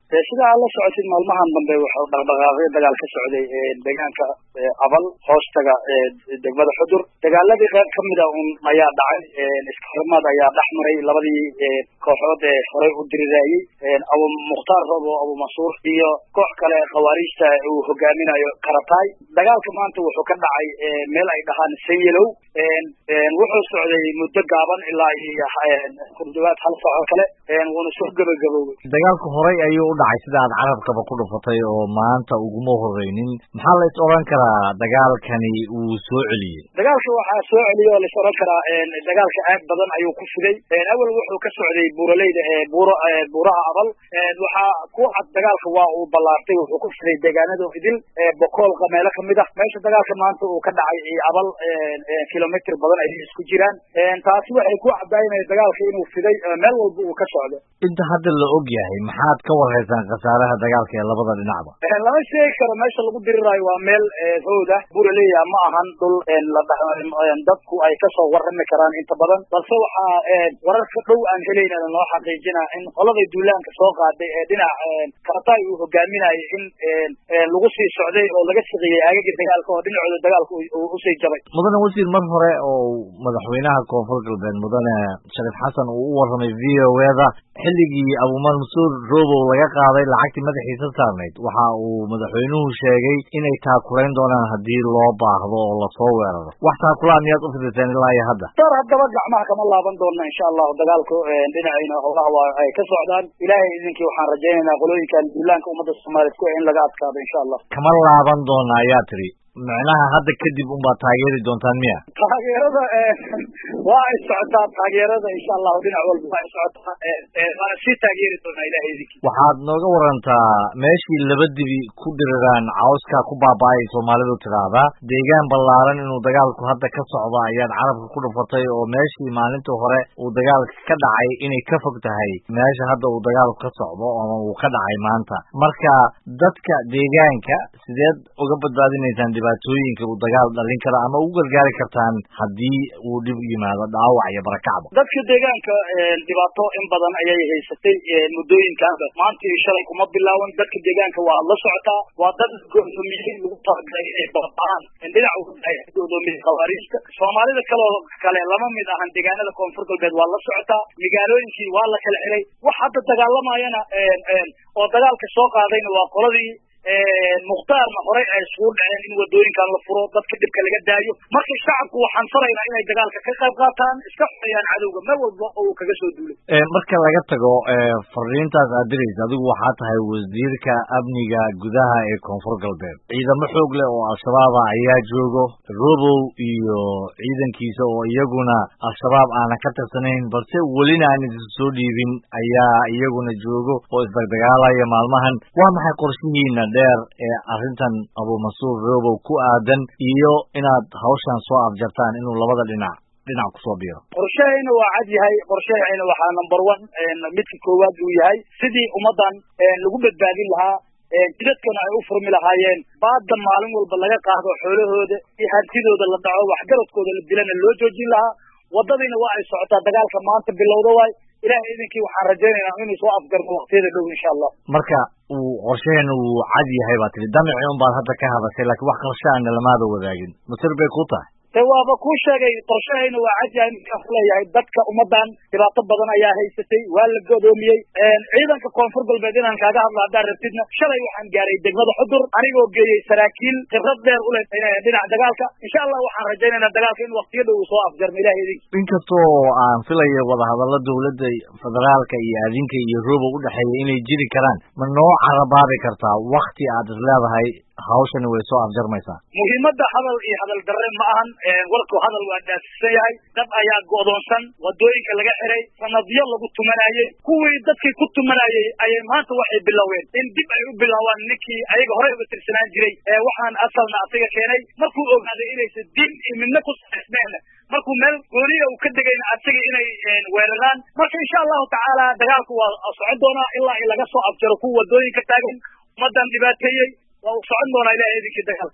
sida aad la socotid maalmahan dambe wuxuu dhaqdhaqaaqyo dagaal ka socday deegaanka abal hoostaga degmada xudur dagaaladii qayb kamid a un ayaa dhacay iskahorimaad ayaa dhex maray labadii kooxood ee horey u diriraayey abu mukhtaar robo abu masuur iyo koox kale khawaariijta uu hogaaminayo karataay dagaalka maanta wuxuu ka dhacay meel ay dhahaan sanyelow wuxuu socday muddo gaaban ilaa iyo kudhawaad hal saaco kale wuuna soo gebagaboobay dagaalku horay ayuu u dhacay sida aad carabkaba ku dhufatay oo maanta uguma horeynin maxaa la is odhan karaa dagaalkani uu soo celiyey dagaalka waxaa soo celiyey oo lais odhan karaa dagaalka aad badan ayuu ku fiday awel wuxuu ka socday buuraleyda buur buuraha abal waxaa ku cad dagaalka waa uu ballaartay wuxuu ku fiday deegaanada idil bokoolka meelo kamid ah meesha dagaalka maanta uu ka dhacay abal kilomitr badan ayay isku jiraan taasi waxay ku cadaynaya dagaalka inuu fiday meel walba uu ka socdo inta hadda la og yahay maxaad ka wareysaan khasaaraha dagaalka ee labada dhinacba lama sheegi karo meesha lagu diriraayo waa meel howd ah buraleya ma ahan dhul dadku ay kasoo warami karaan inta badan balse waxaa wararka dhow aan helayna noo xaqiijina in qoladay duulaanka soo qaaday ee dhinac karataay uu hogaaminayo in lagu sii socday oo laga shaqeeyey aagagii dagaalka oo dhinacooda dagaalka usii jabay mudane wasiir mar hore oo madaxweynaha koonfur galbeed mudane shariif xasan uu u warramay v o eda xilligii abumansuur robow laga qaaday lacagtii madaxiisa saarnayd waxa uu madaxweynuhu sheegay inay taakurayn doonaan haddii loo baahdo oo lasoo weeraro wax taakulaa miyaad u fiditeen ilaa iyo hadda dar haddaba gacmaha kama laaban doona insha allahu dagaalku dhinacayna howlaha waa ay ka socdaan ilaahay idinkii waxaan rajaynaynaa qolooyinkan duulaanka ummadda soomaaliyeed ku in laga adkaado insha allah kama laaban doona ayaa tiri micnaha hadda kadib unbaad taageeri doontaan miya taageerada waa ay socotaa taageerada insha allahu dhinac walba waa ay socotaa waana sii taageeri doonaa ilahay idinkii waxaad nooga warantaa meeshii laba dibi ku dhiriraan cawska ku baaba-ay soomaalidu tidhaahdaa deegaan ballaaran inuu dagaalku hadda ka socdo ayaad carabka ku dhufatay oo meeshii maalintii hore uu dagaalka ka dhacay inay ka fog tahay meesha hadda uu dagaalku ka socdo ama uu ka dhacay maanta marka dadka deegaanka sideed uga badbaadinaysaan dhibaatooyinka uu dagaal dhalin kara ama ugu gargaari kartaan haddii uu dhib yimaado dhaawac iyo barakacba dadka deegaanka dhibaato in badan ayay haysatay muddooyinkaanba maanta iyo shalay kuma bilaaban dadka deegaanka waa la socotaa waa dad godoomiyey lagu talagalay inay baaba'aan dhinac godoomiyey khawaariijta soomaalida kaloo kale lama mid ahan deegaanada koonfur galbeed waa la socotaa magaalooyinkii waa la kala xiray wax hadda dagaalamayana oo dagaalka soo qaadayna waa qoladii mukhtaarna horey ay isugu dhaceen in wadooyinkan la furo dadka dhibka laga daayo marka shacabku waxaan faraynaa inay dagaalka ka qayb qaataan iska xoreeyaan cadowga meel walba oo uu kaga soo duulay marka laga tago fariintaas aad diraysa adigu waxaa tahay wasiirka amniga gudaha ee koonfur galbeed ciidamo xoog leh oo al-shabaaba ayaa joogo robow iyo ciidankiisa oo iyaguna al-shabaab aanan ka tirsanayn balse welina aan isu soo dhiibin ayaa iyaguna joogo oo isdagdagaalaya maalmahan waa maxay qorshihiina dheer ee arrintan abumansuur robow ku aadan iyo inaad hawshan soo afjartaan inuu labada dhinac dhinac kusoo biiro qorshahayna waa cad yahay qorshahayna waxaa number one midka koowaad uu yahay sidii ummaddan lagu badbaadin lahaa jidadkana ay u furmi lahaayeen baadda maalin walba laga qaado xoolahooda iyo hantidooda la dhaco waxgaradkooda la dilana loo joojin lahaa waddadiina waa ay socotaa dagaalka maanta bilowda waay ilahay idinkii waxaan rajaynaynaa inuu soo afgarno waqtiyada dhow insha allah marka uu qorshaheena wuu cad yahay baa tiri damici un baad hadda ka hadashay laakiin wax qorshe aana lamaada wadaagin masir bay ku tahay de waaba kuu sheegay qorshahayna waa cad yahay markaan kuleeyahay dadka ummadan dhibaato badan ayaa haysatay waa la godoomiyey ciidanka koonfur galbeed inaan kaaga hadlo haddaan rabtidna shalay waxaan gaaray degmada xudur anigoo geeyey saraakiil khibrad dheer u leh dhinaca dagaalka insha allah waxaan rajaynaynaa dagaalka in waqtiyo dhow uu soo afjarno ilahay idinki inkastoo aan filayo wadahadallo dowladda federaalka iyo adinka iyo robow u dhexeeya inay jiri karaan ma noo carabaabi kartaa wakti aad is leedahay hawshani way soo afjarmaysaa muhiimadda hadal iyo hadal darre ma ahan warku hadal waa dhaafsisan yahay dad ayaa go'doonsan wadooyinka laga xiray sanadyo lagu tumanayey kuwii dadkii ku tumanayey ayay maanta waxay biloween in dib ay u bilaabaan ninkii ayaga horey uga tirsanaan jiray waxaan asalna asiga keenay markuu ogaaday inaysan diin iyo midna ku saaisneen markuu meel gooniya uu ka degayna asiga inay weeraraan marka insha allahu tacaala dagaalku waa socon doonaa ilaa in laga soo afjaro kuwa wadooyinka taagan ummadan dhibaateeyey waa uu socon doonaa ilahay idinkii dagaal